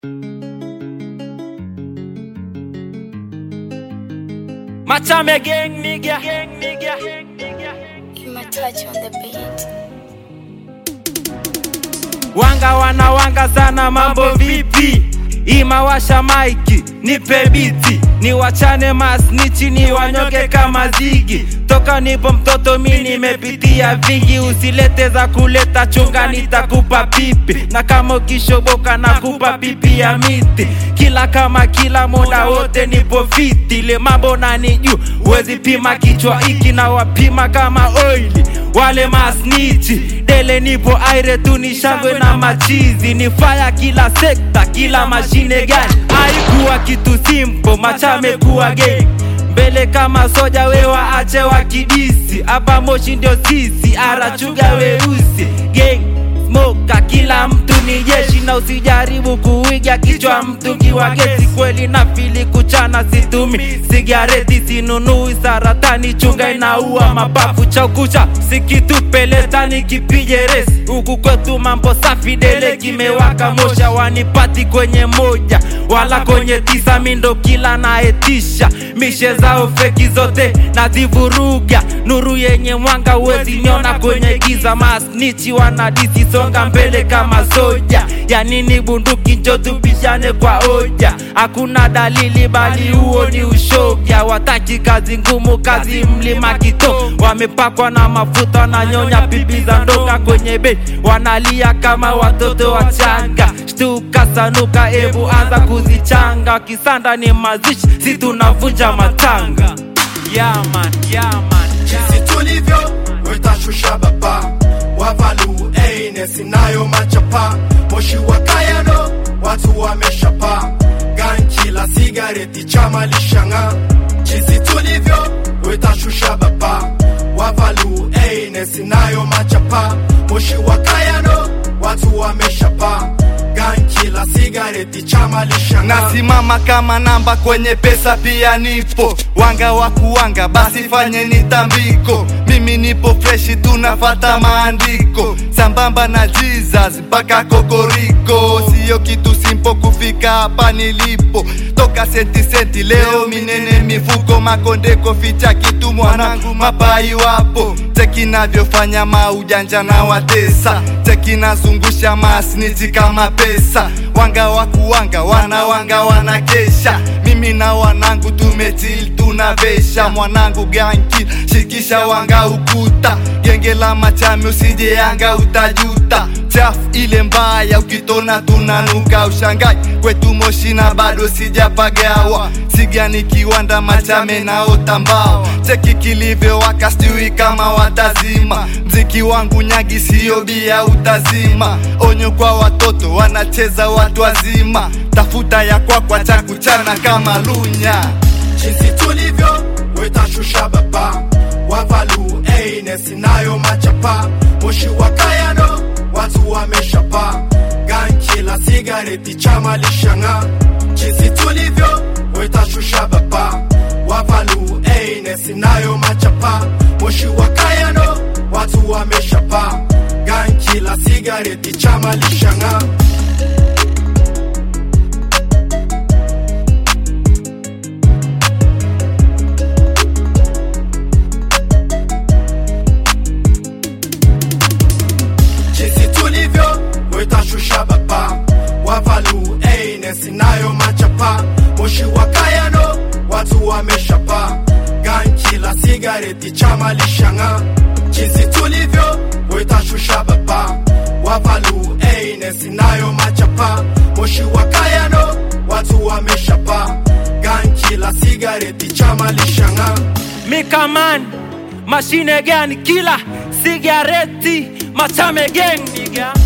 Machame gang nigga. nigga. My touch on the beat. Wanga wana wanga sana, mambo vipi? Imawasha maiki, nipe biti, niwachane masnichi, ni wanyoke kama zigi. Toka nipo mtoto mi nimepitia vingi, usilete za kuleta chunga, nitakupa pipi, na kama ukishoboka nakupa pipi ya miti. Kila kama kila muda wote nipo fiti, ile mambo nani juu, huwezi pima kichwa iki na wapima kama oili wale masnichi dele nipo aire tu ni shangwe na machizi ni faya kila sekta kila mashine gani haikuwa kitu simple machame kuwa gay mbele kama soja wewa ache wa kidisi hapa moshi ndio sisi arachuga weusi gang smoka kila mtu ni jeshi na usijaribu kuiga kichwa mtungi wa gesi kweli na fili kuchana situmi sigareti sinunui saratani chunga inaua mapafu chaukucha sikitupeleta kipige resi huku kwetu mambo safi dele kimewaka mosha wanipati kwenye moja wala kwenye tisa mindo kila naetisha mishe zao feki zote nazivuruga nuru yenye mwanga uwezi niona kwenye giza masnichi wanadisi songa mbele kama soja ya nini bunduki njo tupishane kwa hoja hakuna dalili bali huo ni ushoga wataki kazi ngumu kazi mlima kito wamepakwa na mafuta wananyonya pipi za ndonga kwenye beti wanalia kama watoto wachanga shtuka sanuka ebu anza kuzichanga kisanda ni mazishi si tunavunja matanga yaman yaman jinsi tulivyo wetashusha baba wavalu eines nayo machapa moshi wa kayano watu wameshapa gankila sigareti chama lishanga jinsi tulivyo wetashusha baba wavalu eines nayo machapa moshi wa kayano watu wameshapa gankila sigareti chama lishanga nasimama kama namba kwenye pesa pia nipo wanga wa kuwanga basi fanyeni tambiko mimi nipo freshi tunafata maandiko sambamba na jesus mpaka kokoriko siyo kitu simpo kufika hapa nilipo toka senti senti leo minene mifuko makondeko ficha kitu mwanangu mapai wapo cheki navyofanya maujanja na watesa cheki nazungusha masniti kama pesa wanga wa kuwanga wana wanga wanakesha mimi na wanangu tumetil tunavesha mwanangu ganki shikisha wanga ukuta genge la machami usije anga utajuta chafu ile mbaya ukitona tunanuka ushangai kwetu moshi na bado sijapagawa sigani kiwanda machame naotambao cheki kilivyo wakastui kama watazima mziki wangu nyagi siyo bia utazima onyo kwa watoto wanacheza watu wazima tafuta ya kwakwa cha kuchana kama lunya jinsi tulivyo wetashusha baba wavalu eines nayo machapa moshi wa kayano watu wameshapa gankila sigareti chama lishanga jinsi tulivyo wetashusha baba wavalu eines nayo machapa moshi wa kayano watu wameshapa gankila sigareti chama lishanga jinsi tulivyo wetashusha baba wavalu eines nayo machapa moshi wa kayano watu wameshapa gankila sigareti chama lishanga jinsi tulivyo wetashusha baba wavalu eines nayo machapa moshi wa kayano watu wameshapa gankila sigareti chama lishanga mikaman mashine gani kila sigareti machame gang nigga